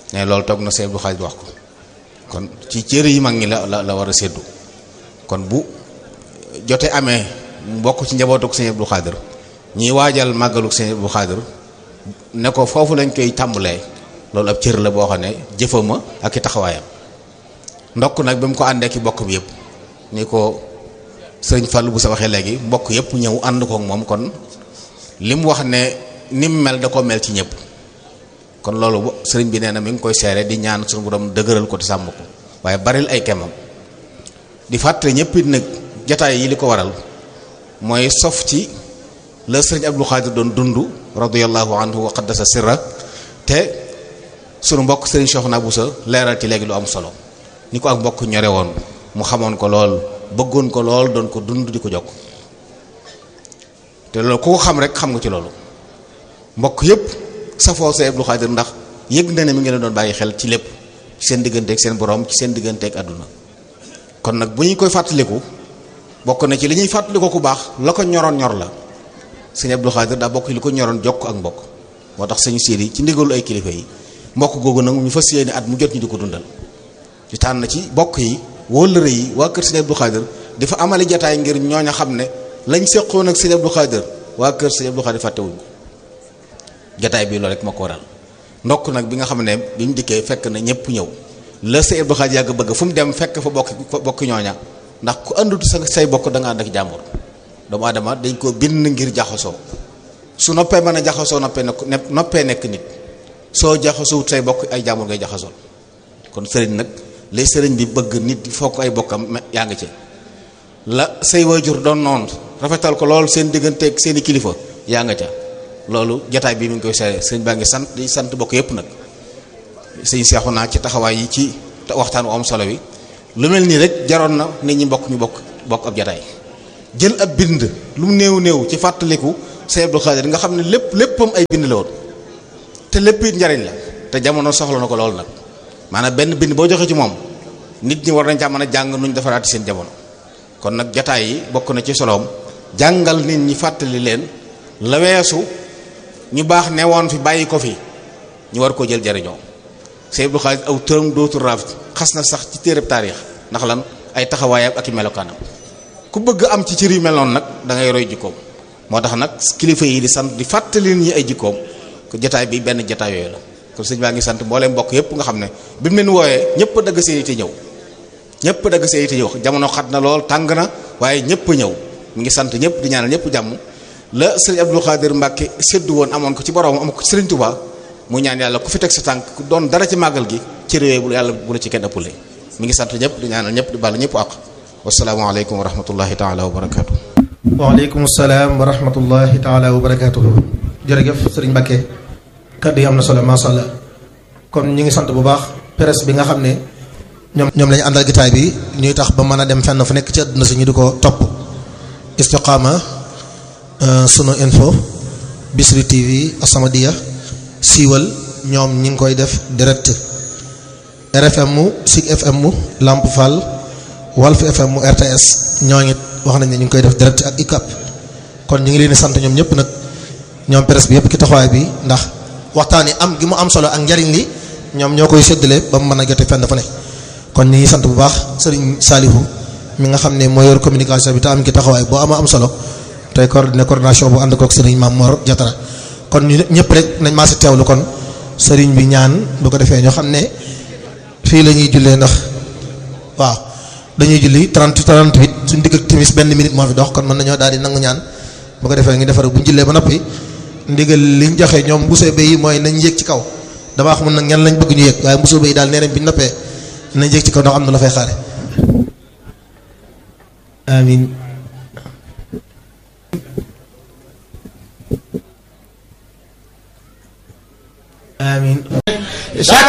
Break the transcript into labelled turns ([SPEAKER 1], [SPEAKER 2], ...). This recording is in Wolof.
[SPEAKER 1] ne loolu toog na Sëñ Abdou Khadir wax ko kon ci cër yi mag ñi la la la war a séddu kon bu jote amee mbokk ci njabootuk Sëñ Abdou Khadir ñiy waajal màggaluk Sëñ Abdou Khadir ne ko foofu lañ koy tàmbalee loolu ab cër la boo xam ne jëfama ak i taxawaayam ndokk nag bi mu ko àndee ki bokk bi yëpp ni ko sëriñ Fallou bu sa waxee léegi mbokk yëpp ñëw ànd kook moom kon li mu wax ne ni mu mel da ko mel ci ñëpp kon loolu sëriñ bi nee na mi ngi koy seere di ñaan suñu borom dëgëral ko te sàmm ko waaye baril ay kemam di fàttali ñëpp it nag jataay yi li ko waral mooy sof ci la sëriñ Abdou Khadir doon dund radiyallahu anhu wa qaddasa sirra te sunu mbokk sëriñ Cheikhouna Bousso leeral ci léegi lu am solo ni ko ak mbokk ñore woon mu xamoon ko lool bëggoon ko lool doon ko dund di ko jokk te loolu ku ko xam rek xam nga ci loolu mbokk yépp safoo Sëriñ Abdou Khadir ndax yëg na ne mi ngi leen doon bàyyi xel ci lépp ci seen digganteeg seen borom ci seen digganteeg àdduna kon nag bu ñu koy fàttaliku bokk na ci li ñuy fàttaliku ku baax la ko ñoroon ñor la Sëriñ Abdou Khadir daa bokk li ko ñoroon jokk ak mbokk moo tax sëñ Sidi ci ndigalu ay kilifa yi mbokk googu nag ñu fas yéene at mu jot ñu di ko dundal ci tànn ci bokk yi wóllëre yi waa kër Sëriñ Abdou Khadir dafa amali jataay ngir ñooña xam ne lañ seqoon ak Sëriñ Abdou Khadir waa kër Sëriñ Abdou Khadir fàttewuñ ko jataay bi loolu rek moo ko waral ndokk nag bi nga xam ne bi mu dikkee fekk na ñëpp ñëw la Sëriñ Abdou Khadir yàgg bëgg fu mu dem fekk fa bokk fa bokk ñooña ndax ku àndutu sa say bokk da nga ànd ak jàmbur doomu adama dañ ko bind ngir jaxasoo su noppee mën a jaxasoo noppee nekk noppee nekk nit soo jaxasoo say bokk ay jàmbur ngay jaxasoo kon sëriñ nag lay sëriñ bi bëgg nit fokk ay bokkam yaa ngi ci la say waajur doon noonu rafetal ko lool seen digganteeg seeni kilifa yaa nga ca loolu jataay bi mi ngi koy seere sëriñ baa ngi sant di sant bokk yépp nag sëñ seexu naa ci taxawaay yi ci waxtaan wu am solo wi lu mel nii rek jaroon na nit ñi bokk ñu bokk bokk ab jataay jël ab bind lu mu néew néew ci fàttaliku Sëriñ Abdou Khadir nga xam ne lépp léppam ay bind la woon te lépp it njariñ la te jamono soxla na ko lool nag maanaam benn bind boo joxe ci moom nit ñi war nañ caa mën a jàng nuñ defaraati seen jamono kon nag jataay yi bokk na ci soloom jàngal nit ñi fàttali leen la weesu ñu baax ne woon fi bàyyi ko fi ñu war koo jël jariñoo Sëriñ Abdou Khadir aw tëram dootul raaf xas na sax ci téereb taarix ndax lan ay taxawaayam ak i melokaanam ku bëgg am ci cër yu mel noonu nag da ngay roy jikkoom moo tax nag kilifa yi di sant di fàttali nit ñi ay jikkoom ko jataay bi benn jataay yooyu la kon sëñ baa ngi sant mbooleem mbokk yépp nga xam ne bi mu leen wooyee ñëpp dagg seen yite ñëw ñëpp dagg seen yite ñëw jamono xat na lool tàng na waaye ñëpp ñëw mu ngi sant ñëpp di ñaanal ñëpp jàmm la sëriñ Abdou Khadir Mbacke séddu woon amoon ko ci borom am ko ci sëriñ Touba mu ñaan yàlla ku fi teg sa tànk ku doon dara ci màggal gi ci réew bu yàlla bu la ci kenn ëppale mi ngi sant ñëpp di ñaanal ñëpp di bàll ñëpp àq wasalaamaaleykum wa rahmatullahi taala wa barakaatu.
[SPEAKER 2] waaleykum salaam wa rahmatullahi taala wa barakaatu. jërëjëf sëriñ Mbacke kaddu yi am na solo macha allah kon ñu ngi sant bu baax presse bi nga xam ne ñoom ñoom lañu àndal gitaay bi ñuy tax ba mën a dem fenn fu nekk ci àdduna si ñu di ko topp istiqaama sunu info Bichri TV As-Samadiyya siiwal ñoom ñi ngi koy def direct RFM mu Sig FM mu Lamp Fall Walf FM mu RTS ñooñu wax nañ ne ñu ngi koy def direct ak ICAP kon ñu ngi leen di sant ñoom ñëpp nag ñoom presse bi yëpp ci taxawaay bi ndax waxtaan yi am gi mu am solo ak njariñ li ñoom ñoo koy séddale ba mu mën a jote fenn fu ne kon ñu ngi sant bu baax sëriñ Salihu mi nga xam ne moo yor communication bi te am ki taxawaay boo ama am solo tey coordonné coordination bu ànd kook sëriñ Mame Mor Diatara kon ñu ñëpp rek nañ maa si teewlu kon sëriñ bi ñaan bu ko defee ñoo xam ne fii la ñuy jullee ndax waaw dañuy julli 30 38 suñu digg ak timis benn minute moo fi dox kon mën nañoo daal di nangu ñaan bu ko defee ngi defar bu ñu jullee ba noppi ndigal liñ joxe ñoom mbusoo bay yi mooy nañ yéeg ci kaw damaa xamul nag ñan lañ bëgg ñu yéeg waaye mbusoo bay yi daal nee nañ bi ñu noppee nañ yéeg ci kaw ndax am na la fay xaare amin amin